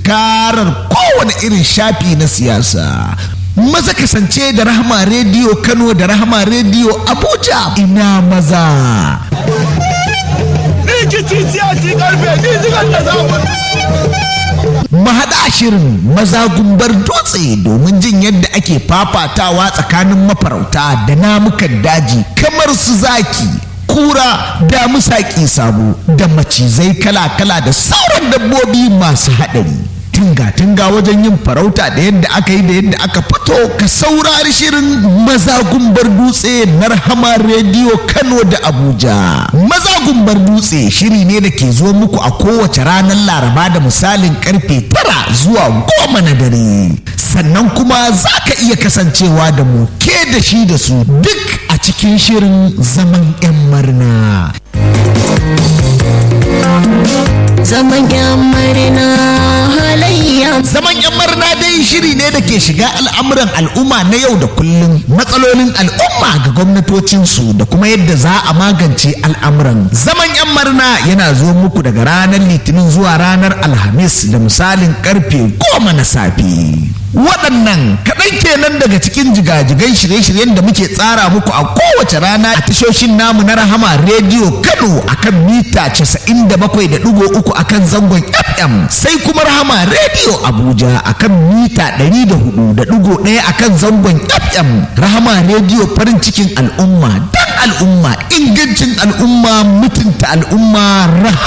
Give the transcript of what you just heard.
tunkarar kowane irin shafi na siyasa maza kasance da rahama rediyo kano da rahama rediyo abuja ina maza mahaɗa shirin maza gumbar dutse domin jin yadda ake fafatawa tsakanin mafarauta da namukan daji kamar su zaki kura da musaƙi sabo da macizai kala-kala da sauran dabbobi masu haɗari tunga-tunga wajen yin farauta da yadda aka yi da yadda aka fito ka saurari shirin maza gumbar dutse na rahama rediyo kano da abuja maza gumbar dutse shiri ne da ke zo muku a kowace ranar laraba da misalin karfe tara zuwa goma na dare sannan kuma za ka iya kasancewa da mu ke da shi da su duk a cikin shirin zaman 'yan marna zaman yan marina halayya Zaman 'yan marna dai shiri ne da ke shiga al'amuran al'umma na yau da kullum matsalolin al'umma ga gwamnatocinsu da kuma yadda za a magance al'amuran. Zaman 'yan marna yana zo muku daga ranar litinin zuwa ranar alhamis da misalin karfe goma na safe. Waɗannan kaɗan kenan daga cikin jigajigan shirye-shiryen da muke tsara muku a kowace rana a tashoshin namu na Rahama Rediyo Kano akan mita 97.3 akan zangon FM sai kuma Rahama Rediyo Abuja akan mita 104.1 akan zangon FM Rahama Rediyo farin cikin al'umma dan al'umma ingancin al'umma mutunta al'umma Rahama